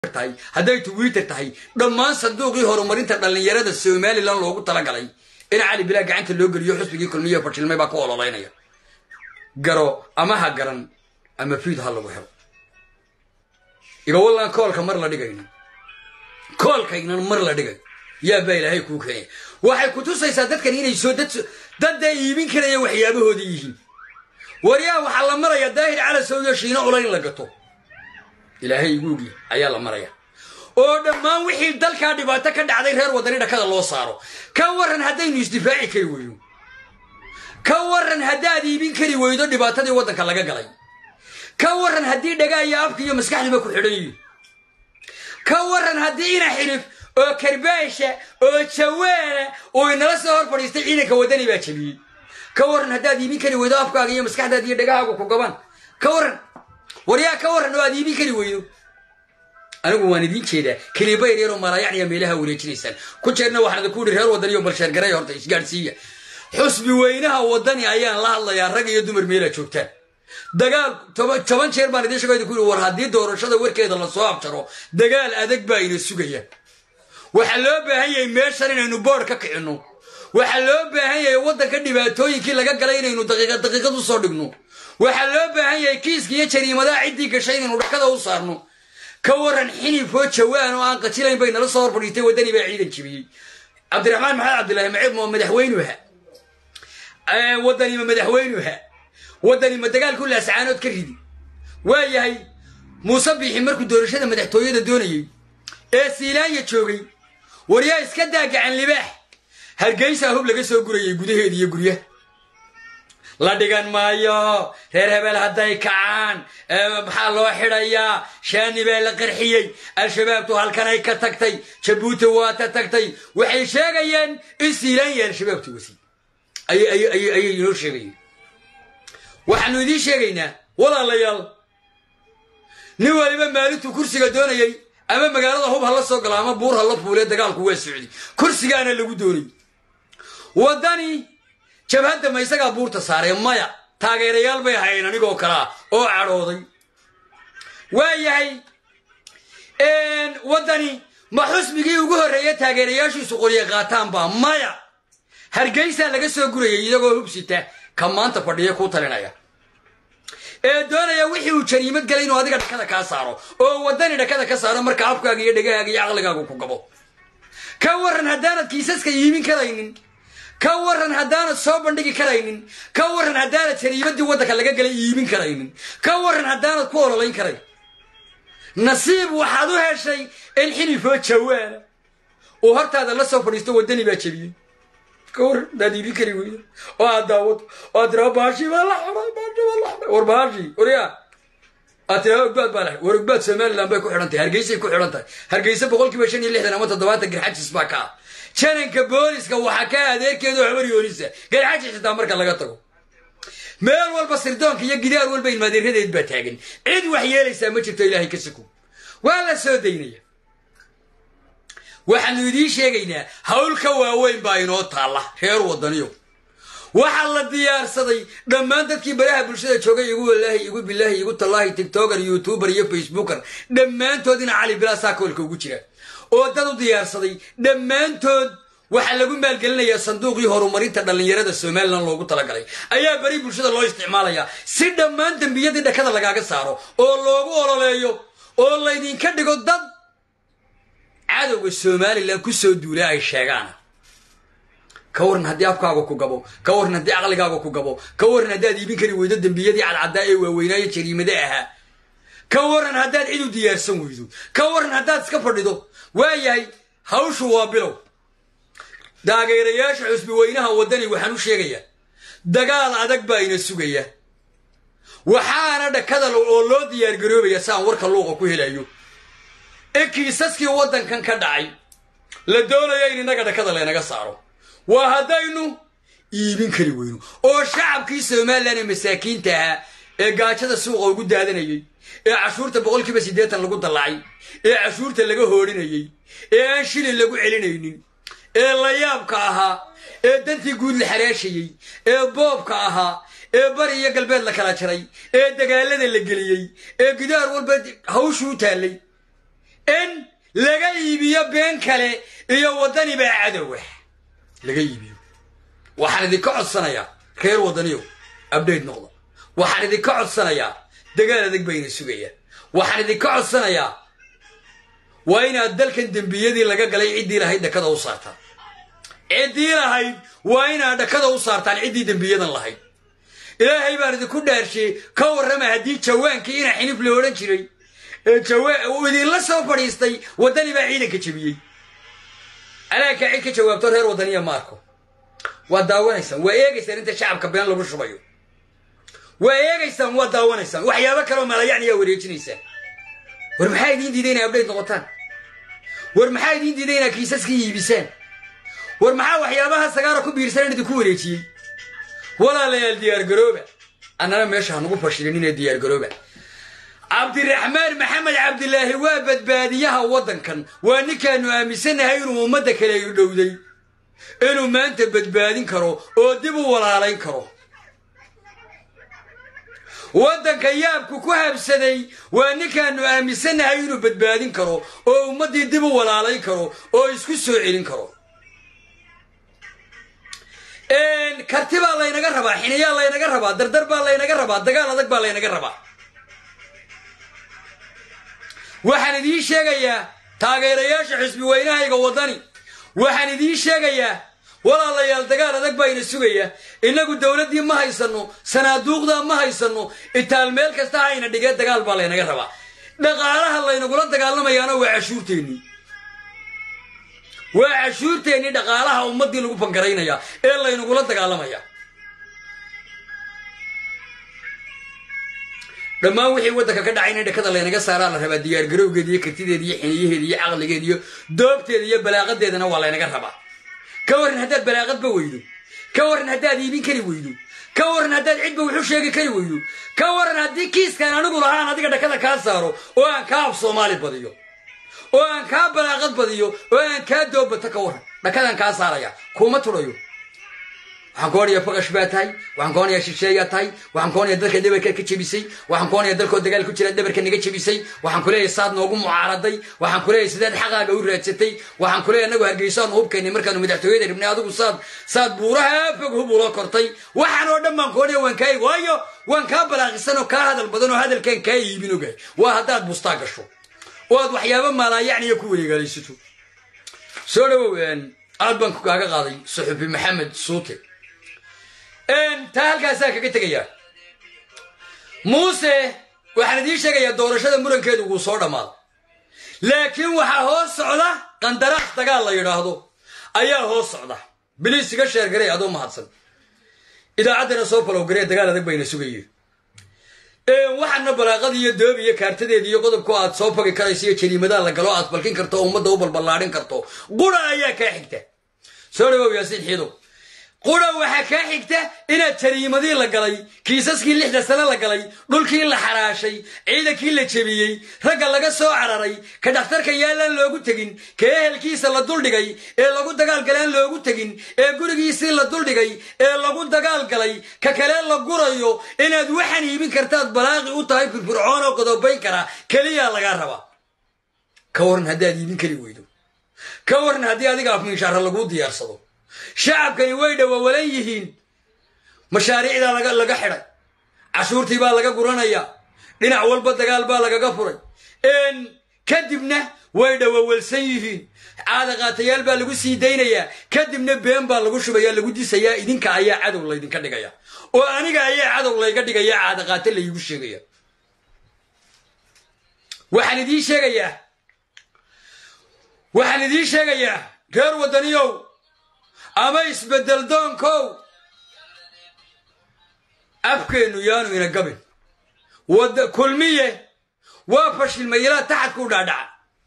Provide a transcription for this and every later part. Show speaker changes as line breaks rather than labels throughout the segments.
tahay hadday twitter tahay dhammaan sanduuqii horumarinta dhallinyarada somalilan loogu talagalay in cali bilaa gacanta loo geliyo xusbigii kulmiye fashilmay baa ku ololaynaya garo ama ha garan ama fiid ha lagu helo igawallaan koolka mar la dhigayna koolkaynan mar la dhigay yaa baa ilaahay kuu keenaya waxay ku tusaysaa dadkan inay soo dadday iibin karaya waxyaabahoodii yihiin waryaa waxaa la maraya daahir cala sawyo shiino cula in la gato ilaahay iguugi ayaa la maraya oo dhammaan wixii dalkaa dhibaato ka dhacday reer wadani dhakada loo saaro ka waran haddaynu isdifaaci kari weyno ka waran haddaad iibin kari weydo dhibaatadii waddanka laga galay ka waran haddii dhagaa iyo afka iyo maskaxdiiba ku xidhan yihin ka waran haddii ina xilif oo karbaasha oo jawaana uu inala soo hor fadhiistay ciidanka waddani baa jabiyey ka waran haddaad iibin kari weydo afkaaga iyo maskaxdaada iyo dhagahaaga ku gaban ka waran waryaa ka waran oo aad iibin kari weydo anigu waan idiin jeedaa keliba yaryaroo malaayacniya meelaha wareejinaysaan ku jeerna waxaan idinku ihi reer waddani oo balsheergaray horta isgaadhsiiya xusbi weynaha waddani ayaan la hadlayaa rag iyo dumar meelaa joogtaan dagaal toban jeer baan idiin sheego idinku ihi war haddii doorashada warkeeda lasoo abjaro dagaal adag baa ina sugaya waxaa loo baahan yahay meeshan inaynu boodh ka kicinno waxaa loo baahan yahay waddanka dhibaatooyinkii laga galay inaynu daqiiqad daqiiqad u soo dhigno waxaa loo baahan yahay kiiska iyo jariimadaha ciddii gashay inaynu dhakada u saarno ka waran xinifoo jawaan oo aan qajilayn bay nala soo hor fadhiistay waddani baa ciidan jibiyey cabdiraxmaan maxamed cabdillahi maciid ma madaxweynuha waddani ma madaxweynuha waddani ma dagaalku laascaanood ka ridi waa yahay muuse biixi markuu doorashada madaxtooyada doonayey ee siilaanya joogay waryaa iska daa gacan libaax hargeysaa hub laga soo gurayay gudaheeda iyo guryaha la dhigan maayo reer hebel hadday kacaan maxaa loo xidhayaa shaani baa la qarxiyey al-shabaabtu halkanay ka tagtay jabuuti waata tagtay waxay sheegayeen in siilaanya al-shabaabtu wasi ayay inoo sheegayeen waxaanu idiin sheegaynaa walaalayaal nin waliba maalintuu kursiga doonayey ama magaalada hub ha la soo galo ama buur ha la fuulee dagaalku waa socday kursigaana lagu doonay waddani jabhadda ma isagaa buurta saaray maya taageerayaal bay hayn anigoo kalea oo cadhooday waa yahay waddani ma xusbigii ugu horreeya taageerayaashiisu qorye qaataanba maya hargeysaa laga soo gurayay iyagoo hubsita ka maanta fadhiya kuu talinaya ee doonaya wixii uu jariimad galay inuu adiga dhakada kaa saaro oo waddani dhakada ka saaro marka afkaaga iyo dhegahaaga iyo caqligaagu ku gabo ka waran haddaanad kiisaska iibin karaynin ka waran haddaanad soo bandhigi karaynin ka waran haddaanad jariimadii waddanka laga galay iibin karaynin ka waran haddaanad ku ololayn karayn nasiib waxaad u heshay in xilifoo jawaana uu hortaada la soo fadhiisto waddani baa jebiyey ka waran haddaad iibin kari weydo oo aad daawado oo aad tiraa baashi baa la xidhay baashi baa la xidhay war baashi waryaa aad tiraa ogbaad baa la xidhay war ogbaad somaliland bay ku xidhan tahay hargeysay ku xidhan tahay hargeysa boqolkiiba shan iyo lixdan ama toddobaatan garxajis baa ka ah jananka booliska waxaa ka adeerkeedu habar yoonisa garxajis xitaa marka laga tago meel walba sirdoonka iyo gidaar walba ilmaadeeradeed baa taagan cid wax yeelaysaa ma jirto ilaahay ka suko waa la soo daynaya waxaanu idiin sheegaynaa hawl ka waaweyn baa inoo taalla reer waddaniyo waxaa la diyaarsaday dhammaan dadkii baraha bulshada joogay igu walaahi igu bilaahi igu tallaahi tigtoker youtuber iyo facebooker dhammaantoodina cali bilaasaa koolka ugu jira oo dad u diyaarsaday dhammaantood waxaa lagu maalgelinayaa sanduuqii horumarinta dhallinyarada somalilan loogu talagalay ayaa beri bulshada loo isticmaalayaa si dhammaan dembiyadii dhakada lagaaga saaro oo loogu ololeeyo oo laydinka dhigo dad cadowga somalilan ku soo duula ay sheegaan ka waran haddii afkaaga ku gabo ka waran haddii caqligaaga ku gabo ka waran haddaad iibin kari weydo dembiyadii cadcaddaa ee waaweynaayo jariimade ahaa ka waran haddaad cid u diyaarsan weydo ka waran haddaad iska fadhido waa yahay hawshu waa bilow taageerayaasha xusbi weynaha waddani waxaan u sheegayaa dagaal adag baa ina sugaya waxaana dhakada oo loo diyaargaroobaya si aan warka luuqa ku helayo in kiisaskii waddankan ka dhacay la doonaya in innaga dhakada laynaga saaro waa haddaynu iibin kari weyno oo shacabkii somalilan ee masaakiinta ahaa ee gaajada suuqa ugu daadanayey ee cashuurta boqolkiiba siddeetan lagu dallacay ee cashuurta laga hoodhinayey ee aan shilin lagu celinaynin ee layaabka ahaa ee dantii guud la xaraashayey ee boobka ahaa ee bari iyo galbeed la kala jaray ee dagaalada la geliyey ee gidaar walba hawshuu taallay in laga iibiyo been kale iyo waddani baa cadowa laga iibiyo waxaan idinka codsanayaa reer waddaniyow abdhayt noqda waxaan idinka codsanayaa dagaal adag bayna sugayaan waxaan idinka codsanayaa waa inaad dalkan dembiyadii laga galay ciddii lahayd dhakada u saartaan ciddii lahayd waa inaad dhakada u saartaan ciddii dembiyadan lahayd ilaahay baan idinku dhaarshay ka warrama haddii jawaankii ina xinif la odhan jiray ee uu idinla soo fadhiistay waddani baa ciidanka jebiyey alaaka cid ka jawaabto reer waddaniya ma arko waa daawanaysaan waa eegaysaan inta shacabka been lagu shubayo waa eegaysaan waa daawanaysaan waxyaabo kaleoo malayacniyaa wareejinaysaan war maxaa idiin diiday inay abdhayd noqotaan war maxaa idiin diiday inaa kiisaskii iibisaan war maxaa waxyaabaha sagaara ku biirsan in idinku wareejiyey walaalayaal diyaargarooba annana meesha hanugu fashilin inay diyaargarooba cabdiraxmaan maxamed cabdilaahi waa badbaadiyaha waddankan waa ninkaanu aaminsannahay inuu ummadda kale dhowday inuu maanta badbaadin karo oo dib u walaalayn karo waddanka yaabku ku habsaday waa ninkaanu aaminsannahay inuu badbaadin karo oo ummaddii dib u walaalayn karo oo isku soo celin karo karti baa laynaga rabaa xiniyaa laynaga rabaa dardar baa laynaga rabaa dagaal adag baa laynaga rabaa waxaan idiin sheegayaa taageerayaasha xisbi weynahayga waddani waxaan idiin sheegayaa walaalayaal dagaal adag baa ina sugaya innagu dowladdii ma haysanno sanaaduuqdaa ma haysanno itaal meel kasta hayna dhigee dagaal baa laynaga rabaa dhaqaalaha laynagula dagaalamayaana waa cashuurteennii waa cashuurteennii dhaqaalaha ummaddii lagu bangaraynaya ee laynagula dagaalamaya dhammaan wixii waddanka ka dhacay in dhakada laynaga saaraa la rabaa diyaargarowgeeda iyo kartideeda iyo xiniyaheeda iyo caqligeeda iyo doobteeda iyo balaaqadeedana waa laynaga rabaa ka warran haddaad balaaqadba weydo ka warran haddaad iibin kari weydo ka warran haddaad cidba wuxu sheegi kari weydo ka warran haddii kiiskaan anigu lahaan adiga dhakada kaa saaro oo aan kaa af soomaali badiyo oo aan kaa balaaqad badiyo oo aan kaa doobbato ka warran dhakadaan kaa saaraya kuuma tudhayo waxaan koonaya faqash baa tahay waxaan koonaya shisheeyaa tahay waxaan koonaya dalka dhabarka ka jebisay waxaan koonaya dalkoo dagaal ku jira dhabarka naga jebisay waxaan kuleeyahay saad noogu mucaaraday waxaan kuleeyahay sidaad xaqaaga u raadsatay waxaan kuleeyahay anagu hargeysaanu hubkaynay markaanu madaxtooyada ribnay adigu saad saad buuraha fog hub ula kortay waxaan oo dhan baan koonaya waan kaa waayo waan kaa balaaqisan oo kaa hadal badan oo hadalkaan kaa iibin ogahay waa haddaad bustaa gasho oo aad waxyaabo maalaayacniya ku wareegaalaysato soo dhawow aad baan kaaga qaaday suxufi maxamed suute taa halkaasaa kaga tegayaa muuse waxaan idiin sheegayaa doorashada murankeedu wuu soo dhammaaday laakiin waxaa hoos socda qandaraas dagaal la yidhaahdo ayaa hoos socda biliis iga sheergaray adoo mahadsan idaacaddana soo falowgaree dagaal adag bayna sugayeen waxaana balaaqada iyo doob iyo kaartadeeda iyo qodobku aad soo fogi karayso iyo jariimadaa la galo aad falkin karto oo ummadda u balballaadhin karto qura ayaa kaa xigta soo dhawow yaasiin xiidow qura waxaa kaa xigta inaad jariimadii la galay kiisaskii lixda sane la galay dhulkii la xaraashay ciidankii la jebiyey ragga laga soo cararay ka dhakhtarka yaallaan loogu tegin ka ehelkiisa la duldhigay ee lagu dagaalgalaan loogu tegin ee gurigiisii la duldhigay ee lagu dagaalgalay ka kale la gurayo inaad waxaan iibin kartaad balaaqi u tahay firfircoon oo qodobayn kara keliyaa lagaa rabaa ka waran haddaad iibin kari weydo ka waran haddii adiga afminshaara laguu diyaarsado shacabkani way dhawawalan yihiin mashaariicdaa laga xidhay cashuurtii baa laga guranaya dhinac walba dagaal baa lagaga furay kadibna way dhawawalsan yihiin caadaqaatayaal baa lagu sii daynayaa kadibna been baa lagu shubaya lagu disayaa idinka ayaa cadow laydinka dhigaya oo aniga ayaa cadow layga dhigaya caadaqaate laygu sheegaya waxaan idiin sheegayaa waxaan idiin sheegayaa reer waddaniyow ama isbeddel doonkow afkeennu yaanu ina gabin wada kulmiye waa fashilmay ilaa taxadku dhaadhaca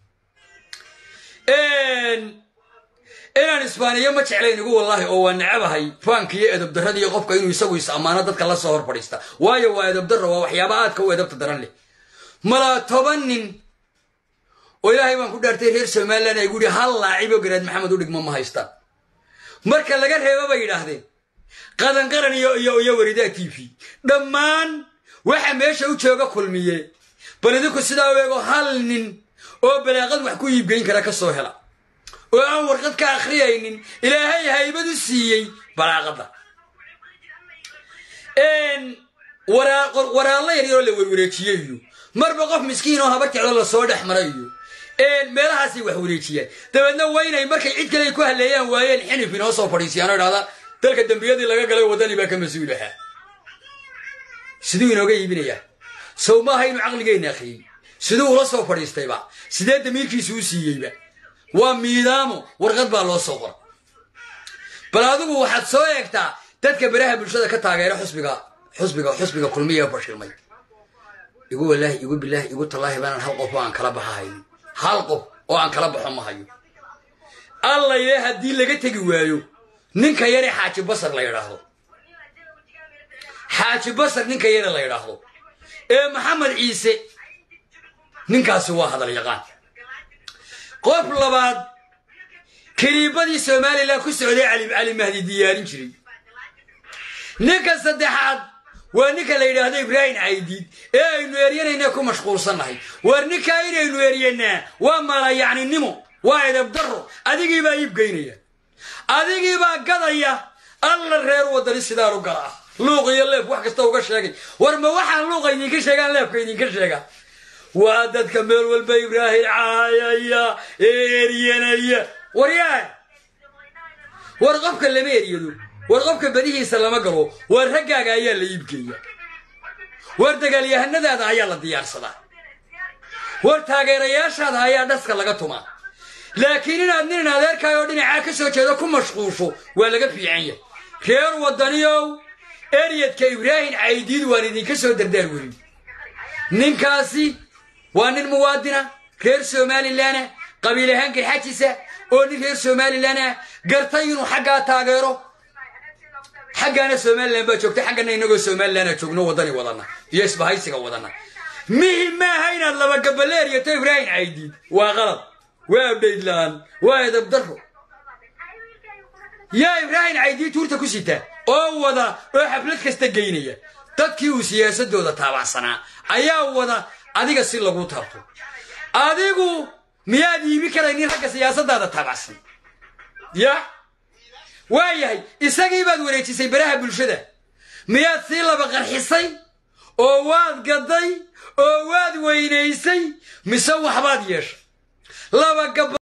inaan isbaaniyo ma jeclayn igu wallaahi oo waa necabahay faanka iyo edabdarrada iyo qofka inuu isagu is ammaano dadka la soo hor fadhiista waayo waa edabdarra waa waxyaaba aadka u edabta daran leh malaa toban nin oo ilaahay baan ku dhaartay reer somalilan ay guhi hal laaciboo garaad maxamed u dhigmo ma haystaan marka laga reebo bay yidhaahdeen qadanqaran iyo waridaa t v dhammaan waxa meesha u jooga kulmiye bal idinku sidaa u eego hal nin oo balaaqad wax ku iibgeyn kara ka soo hela oo aan warqad ka akhriyaynin ilaahay haybad u siiyey balaaqadda waraallo yaryaroo la werwareejiye iyo marba qof miskiin oo haba jeclo lasoo dhex mara iyo meelahaasay wax wareejiyaan dabeedna waynay markay cid kale ay ku halleeyaan waayeen xinif inoo soo fadhiisiyaan oo idhahdaan dalka dembiyadii laga galay waddani baa ka mas-uul ahaa siduu inooga iibinayaa sow maaha inuu caqligeenna akhriyey siduu ula soo fadhiistayba sidee damiirkiisu u siiyeyba waa miidaamo warqad baa loo soo qora bal adigu waxaad soo eegtaa dadka beraha bulshada ka taageera xusbiga xusbiga xusbiga kulmiya fashilmay igu walaahi igu bilaahi igu tallaahi baanan hal qof oo aan kala baxa haynin hal qof oo aan kala baxo ma hayo allayle haddii laga tegi waayo ninka yare xaaji basar la yidhaahdo xaaji basar ninka yare la yidhaahdo ee maxamed ciise ninkaasi waa hadal yaqaan qof labaad kiriibadii somalilan ku socday cali cali mahdi diyaarin jiray ninka saddexaad waa ninka la yidhaahdo ibraahim caydiid ee aynu eryanayna ku mashquulsannahay war ninkaa inaynu eryanaa waa malayacninimo waa edabdaro adigiibaa iibgeynaya adigiibaa gadaya alla reer wadani sidaan u gala ah luuq iyo leef wax kasta uga sheegay war ma waxaan luuqa idinka sheegaan leefka idinka sheega waa dadka meel walba ibraahim caayaya ee eryanaya waryaa war qofka lama eryado war qofka badihiisa lama galo war raggaaga ayaa la iibgeeya war dagaalyahanadaada ayaa la diyaarsadaa war taageerayaashaada ayaa dhaska laga tumaa laakiin inaad nin adeerkaay oo dhinacaa ka soo jeedo ku mashquulsho waa laga fiican yahay reer wadaniyow eryadka ibraahim caydiid waan idinka soo dardaar werin ninkaasi waa nin muwaadina reer somalilan ah qabiil ahaan garxajisa oo nin reer somalilan ah gartay inuu xaggaa taageero xaggaana somalilan baa joogta xaggana inagoo somalilana joogno wadani wadana iyo isbahaysiga wadana mihim maaha inaad laba gabale eryato ibraahim caydiid waa qalad waa abdhaydlaan waa edabdaro yaa ibraahim caydiid tuurta ku sita oo wada oo xaflad kasta geynaya dadkii uu siyaasadooda taabacsanaa ayaa wada adiga si lagu taabto adigu miyaad iibi karaynin ragga siyaasadaada taabacsan ya waa yahay isagii baad wareejisay baraha bulshada miyaad sii laba qarxisay oo waad gaday oo waad weynaysay mise waxbaad yeeshay laba gaba